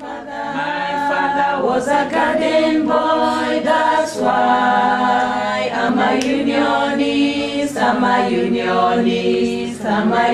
My father was a garden boy, that's why I'm a unionist, I'm a unionist, I'm a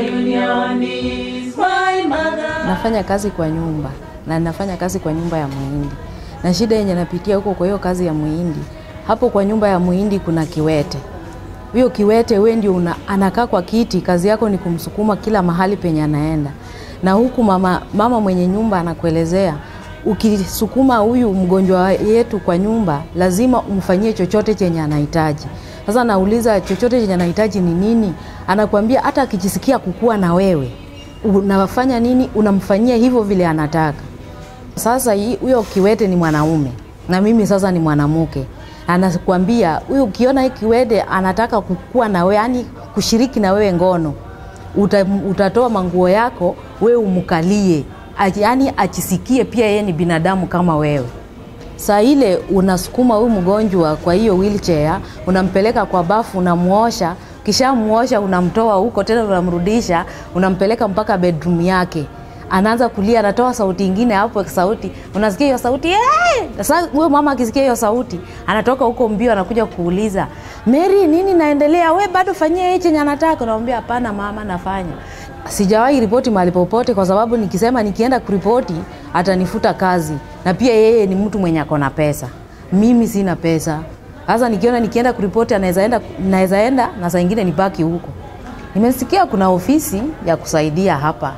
unionist. My mother. Nafanya kazi kwa nyumba na nafanya kazi kwa nyumba ya muhindi, na shida yenye napitia huko kwa hiyo kazi ya muhindi, hapo kwa nyumba ya muhindi kuna kiwete. Huyo kiwete we ndio una, anakaa kwa kiti, kazi yako ni kumsukuma kila mahali penye anaenda, na huku mama, mama mwenye nyumba anakuelezea ukisukuma huyu mgonjwa yetu kwa nyumba lazima umfanyie chochote chenye anahitaji. Sasa nauliza chochote chenye anahitaji ni nini? Anakuambia hata akijisikia kukua na wewe unafanya nini? Unamfanyia hivyo vile anataka. Sasa hii- huyo kiwete ni mwanaume na mimi sasa ni mwanamke, anakuambia huyu, ukiona hii kiwete anataka kukua na wewe, yani kushiriki na wewe ngono, uta, utatoa manguo yako wewe umkalie, Aji- yani achisikie pia yeye ni binadamu kama wewe. Saa ile unasukuma huyu mgonjwa kwa hiyo wheelchair, unampeleka kwa bafu, unamuosha, kisha muosha, unamtoa huko tena, unamrudisha, unampeleka mpaka bedroom yake anaanza kulia, anatoa sauti ingine hapo, sauti unasikia hiyo sauti "Eh!" Sasa huyo mama akisikia hiyo sauti anatoka huko mbio, anakuja kuuliza Mary, nini naendelea? We bado fanyia yeye chenye anataka. Unamwambia hapana mama, nafanya. Sijawahi ripoti mahali popote, kwa sababu nikisema nikienda kuripoti atanifuta kazi, na pia yeye ni mtu mwenye ako na pesa, mimi sina pesa. Sasa nikiona nikienda kuripoti anaweza enda, naweza enda na saa ingine nibaki huko. Nimesikia kuna ofisi ya kusaidia hapa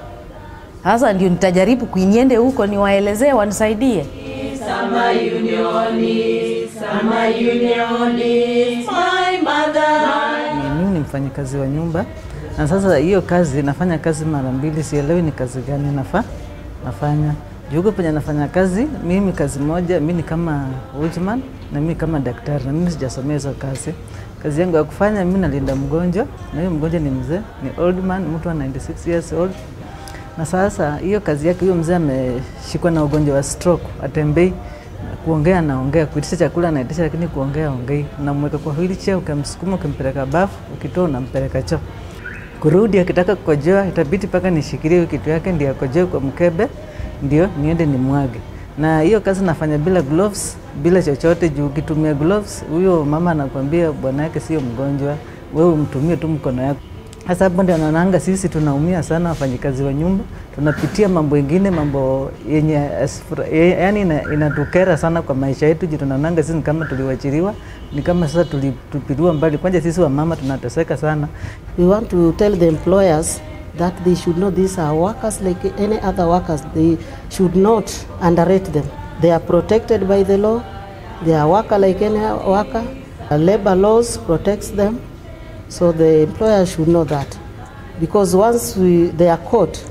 sasa ndio nitajaribu kuinyende huko niwaelezee wanisaidie. I'm a unionist, I'm a unionist. My mother. Mimi ni mfanyikazi wa nyumba na sasa hiyo kazi nafanya kazi mara mbili, sielewi ni kazi gani nafa nafanya juu huko penye nafanya kazi mimi kazi moja, mi ni kama watchman na mimi kama daktari, na mimi sijasomea hizo kazi. Kazi yangu ya kufanya mimi nalinda mgonjwa, na hiyo mgonjwa ni mzee, ni old man, mtu wa 96 years old na sasa hiyo kazi yake, huyo mzee ameshikwa na ugonjwa wa stroke, atembei, kuongea anaongea, kuitisha chakula anaitisha, lakini kuongea ongei. Unamweka kwa wheelchair, ukamsukuma, ukimpeleka bafu, ukitoa unampeleka choo. Kurudi akitaka kukojoa, itabidi mpaka nishikilie hiyo kitu yake ndio akojoe kwa mkebe, ndio niende nimwage. Na hiyo kazi nafanya bila gloves, bila chochote, juu ukitumia gloves, huyo mama anakwambia bwana yake sio mgonjwa, wewe umtumie tu mkono yako. Sasa hapo ndio naonanga sisi tunaumia sana, wafanyikazi wa nyumba, tunapitia mambo ingine, mambo yenye asfura- ye- yani ina- inatukera sana kwa maisha yetu, juu tunaonanga sisi ni kama tuliwachiliwa, ni kama sasa tulitupiliwa mbali. Kwanza sisi wamama tunateseka sana. We want to tell the employers that they should know these are workers like any other workers. They should not underrate them. They are protected by the law. They are worker like any worker. Uh, labor laws protects them. So the employer should know that. Because once we, they are caught,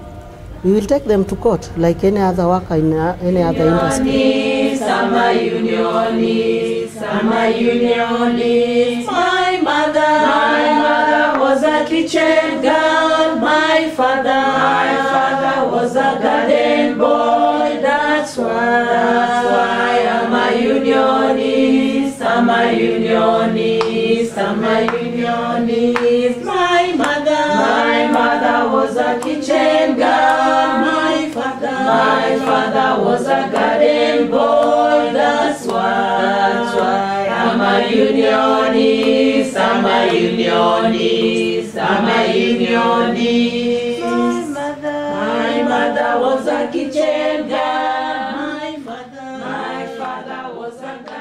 we will take them to court like any other worker in uh, any other industry. Unionist, I'm a unionist, I'm a unionist. My mother, my mother was a kitchen girl. My father, my father was a garden boy. That's why, that's why I'm a unionist. I'm a unionist. I'm a unionist. My mother, my mother was a kitchen girl. My father, my father was a garden boy. That's why, that's why I'm a unionist. I'm a unionist. I'm a unionist. My mother, my mother was a kitchen girl. My father, my father was a garden